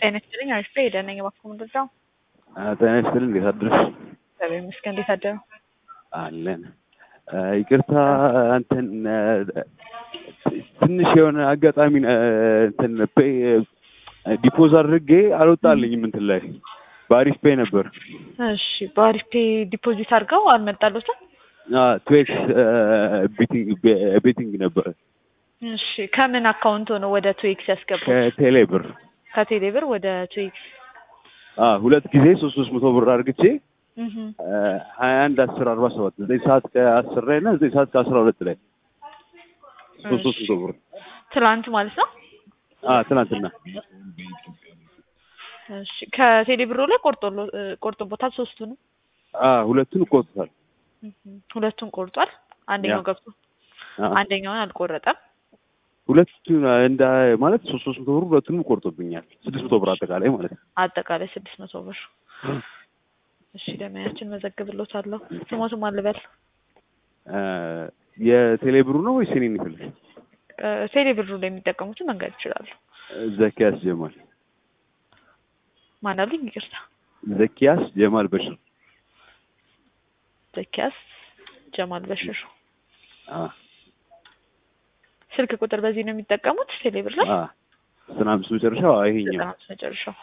ጤና ይስጥልኝ አሪፍ ሄደ ነኝ እባክዎ ምንድነው? ጤና ይስጥልኝ እንዴት አደርሽ? እግዚአብሔር ይመስገን እንዴት አደሩ? አለን ይቅርታ እንትን ትንሽ የሆነ አጋጣሚ እንትን ዲፖዝ አድርጌ አልወጣልኝም እንትን ላይ በአሪፍ ፔይ ነበር። እሺ በአሪፍ ፔይ ዲፖዚት አድርገው አልመጣሎትም? ትዌክስ ቤቲንግ ነበር። እሺ ከምን አካውንት ሆኖ ወደ ትዌክስ ያስገቡት? ከቴሌ ብር ከቴሌ ብር ወደ ትዌክስ ሁለት ጊዜ ሶስት ሶስት መቶ ብር አድርግቼ እህ ሀያ አንድ አስር አርባ ሰባት ዘጠኝ ሰዓት ከአስር ላይ እና ዘጠኝ ሰዓት ከአስራ ሁለት ላይ ሶስት ሶስት መቶ ብር ትላንት ማለት ነው። ትናንትና እሺ ከቴሌ ብሩ ላይ ቆርጦ ቆርጦቦታል ሶስቱንም ሁለቱን ቆርጦታል። ሁለቱን ቆርጧል። አንደኛው ገብቶ አንደኛውን አልቆረጠም። ሁለቱን እንደ ማለት ሶስት ሶስት መቶ ብር ሁለቱንም ቆርጦብኛል። ስድስት መቶ ብር አጠቃላይ ማለት ነው። አጠቃላይ ስድስት መቶ ብር። እሺ ደመያችን መዘግብሎታለሁ። ስሞትም አልበል የቴሌ ብሩ ነው ወይስ የኔን ይፈልግ? ቴሌ ብሩ ላይ የሚጠቀሙትን መንገድ ይችላሉ። ዘኪያስ ጀማል ማን አሉኝ? ይቅርታ ዘኪያስ ጀማል በሽር። ዘኪያስ ጀማል በሽር። ስልክ ቁጥር በዚህ ነው የሚጠቀሙት ቴሌ ብር ላይ? ዘጠና አምስት መጨረሻው ይሄኛው ዘጠና አምስት መጨረሻው።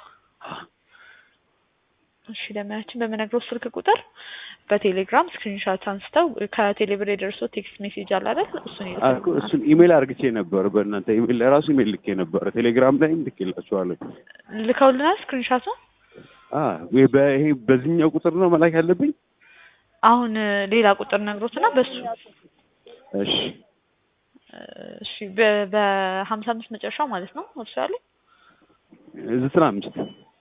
እሺ ለማያችን በምነግረው ስልክ ቁጥር በቴሌግራም ስክሪንሾት አንስተው ከቴሌ ብር የደርሶ ቴክስት ሜሴጅ አለ አይደል? እሱን ይልካሉ። እሱን ኢሜል አርግቼ ነበር። በእናንተ ኢሜል ለራሱ ኢሜል ልኬ ነበር። ቴሌግራም ላይም ልኬላችኋለሁ። ልከውልናል ስክሪንሾቱ። ይሄ በዚህኛው ቁጥር ነው መላክ ያለብኝ? አሁን ሌላ ቁጥር ነግሮትና በሱ እሺ እሺ በሀምሳ አምስት መጨረሻው ማለት ነው እርሱ ያለኝ ዘጠና አምስት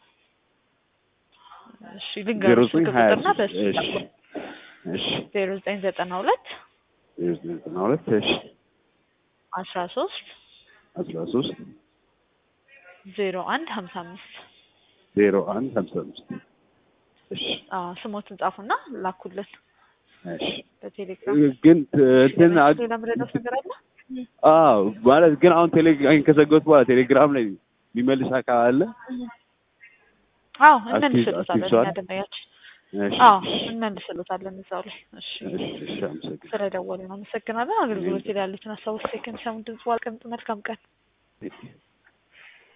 እሺ ልንገሩ ስልክ ቁጥርና በሱ እሺ ዜሮ ዘጠኝ ዘጠና ሁለት ዜሮ ዘጠኝ ዘጠና ሁለት እሺ አስራ ሶስት አስራ ሶስት ዜሮ አንድ ሀምሳ አምስት ዜሮ አንድ ሀምሳ አምስት እሺ ስሞትን ጻፉና ላኩልን እሺ በቴሌግራም ግን እንትን ሌላ ምረዳት ነገር አለ? አዎ ማለት ግን አሁን ቴሌግራም ከዘጋሁት በኋላ ቴሌግራም ላይ የሚመልስ አካል አለ? አዎ እንመልስልታለን። እኛ ደንበኛችን እሺ አዎ እንመልስልታለን እዛው ላይ። እሺ እሺ አመሰግናለሁ። ስለደወሉ ነው አመሰግናለን። አገልግሎት ላይ ያሉትን ሀሳቦች ከሚሰሙ ድምጽ ዋልቀምጥ መልካም ቀን